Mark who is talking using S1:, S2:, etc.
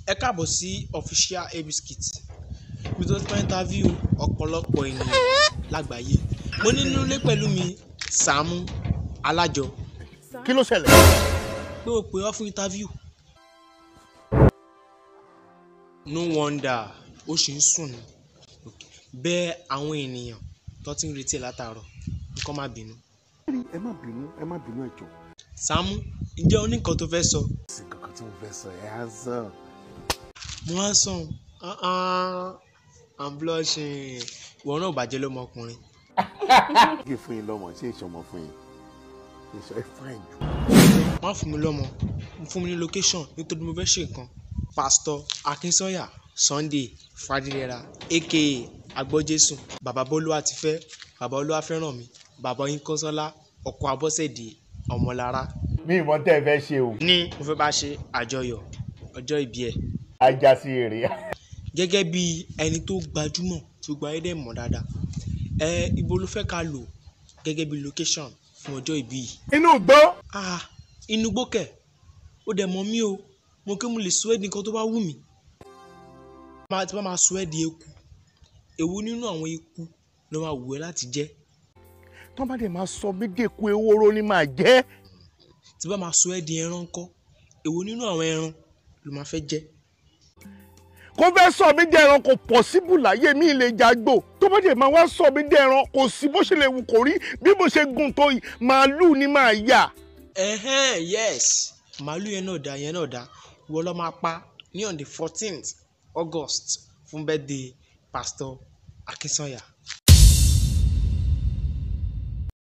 S1: ẹ káàbọ̀ sí official abskit mi tó ti máa interview ọ̀pọ̀lọpọ̀ ènìyàn lágbàáyé mo ní nínú ilé pẹ̀lú mi Sàámú Alájọ
S2: kí ló ṣẹlẹ̀.
S1: pé o pè ọ́ fún interview no wonder ó ṣì ń sùn ní bẹ́ẹ̀ àwọn ènìyàn tó ti ń retí ẹ̀ látàárọ̀ nǹkan má bínú
S2: ẹ má bínú ẹ má bínú ẹ jọ.
S1: Sàámú ǹjẹ́ o ní nǹkan tó fẹ́ sọ
S2: sí kankan tí mo fẹ́ sọ ẹ á sàn.
S1: mo á sàn uh-uh, i'm blushing ìwọ náà ò bàjẹ́ lọ́mọkùnrin
S2: kí fún yín lọ́mọ ṣé ìṣọmọ fún yín ìṣọ ẹ fáìn jù.
S1: má fún mi lọ́mọ fún mi ní location nítorí mo fẹ́ ṣe nǹkan pastor akinsanya sunday fadilera aka agbọ́jésù bàbá bọ́lúwa ti fẹ́ bàbá olúwa fẹ́ràn mi bàbá yín kọ́sọ́lá ọkọ̀ abọ́sẹ̀dé ọmọlára
S2: mi ìmọ̀ tẹ́ ẹ fẹ́ ṣe o.
S1: ní mo fẹ́ bá ṣe àjọyọ̀ ọjọ́ ìbí ẹ̀
S2: ajá sí èrè.
S1: gẹ́gẹ́ bí ẹni tó gbajúmọ̀ tó gba ayé dẹ̀ mọ̀ dáadáa ẹ ibo ló fẹ́ ká lò gẹ́gẹ́ bí location fún ọjọ́ ìbí yìí
S2: inú gbọ́.
S1: ah inú gbókẹ̀ ó dẹ̀ mọ̀ mí o mo kí mo lè sọ ẹ́ di nǹkan tó bá wù mí máa tí bá máa sọ ẹ́ di eku èwo nínú àwọn eku ló máa wù ẹ́ láti jẹ́
S2: tó bá dẹ̀ máa sọ mí dẹ́ku ewúro ni màá jẹ́.
S1: tí bá máa sọ ẹ́ di ẹran ńkọ́ èwo nínú àwọn ẹran ló máa fẹ́ jẹ́
S2: kó fẹ́ sọ mí dẹ́ ẹran kò pọ̀síbù láyé mi lè jágbó tó bá dẹ̀ máa wá sọ mí dẹ́ ẹran kò sí bó ṣe lè wù kó rí bí mo ṣe gùn tó yìí màálù ni màá yà.
S1: ẹ̀hẹ́n yes màálù yẹn náà dá yẹn náà dá ìwọ ló máa pa ní on the fourteenth august fún birthday pastor akinsanya